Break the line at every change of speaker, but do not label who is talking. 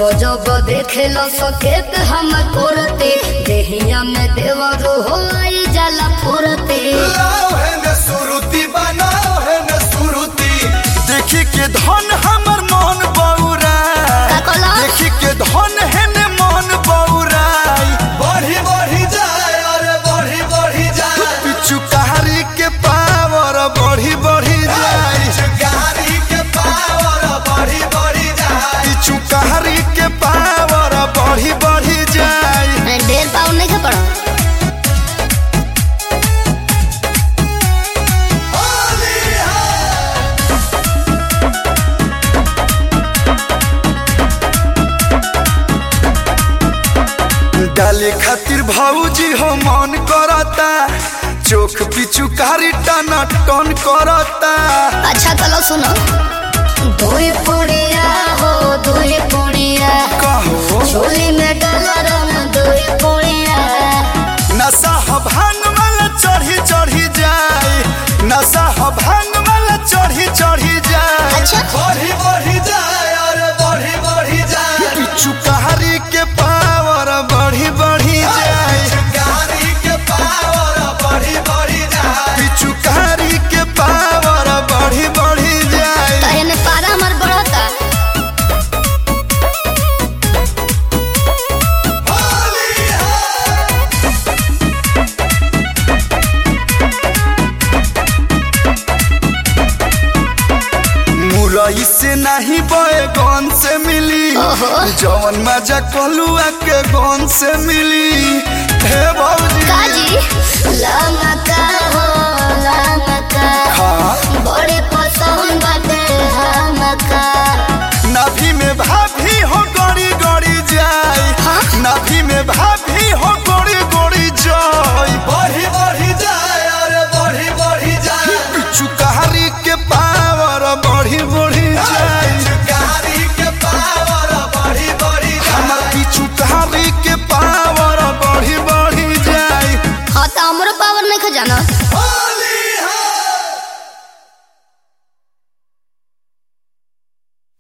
जब देखे लो सकेत हम करते देहिया में देवर हो आई जाला फुरते
लाओ है न सुरुति बनाओ है न सुरुति देखी के धन हमर मन बौरा
का कहला?
देखी के धन है न मन बौराई बढ़ी बढ़ी जाए अरे बढ़ी बढ़ी जाए पिछु कहारी के पावर बढ़ी बढ़ी जाए कहारी के पावर बढ़ी बढ़ी जाए पिछु कहारी के पावर बढ़ी बढ़ी जाए
ढेर पाउन नहीं खा पड़ा
डाले खातिर भाऊजी हो मन करता चोख पिछु कारी टना टन करता
अच्छा चलो सुनो दुई पुड़िया हो दुई पुड़िया
कहो
झोली में डालो रंग दुई पुड़िया
नशा ह भांग वाला चढ़ी चढ़ी जाए नशा ह भांग वाला चढ़ी चढ़ी जाए
अच्छा।
बढ़ी बढ़ी जाए अरे बढ़ी बढ़ी जाए पिछु कहारी के पावर बढ़ी बढ़ी जाए कहारी के पावर बढ़ी बढ़ी जाए पिछु कहारी के पावर बढ़ी बढ़ी जाए
तो एने पारा हमार बढ़ता
मुरई से नहीं बैगन से मिली
ओहो।
जवन मजा कलुआ के गन से मिली हे भौजी
काजी लमक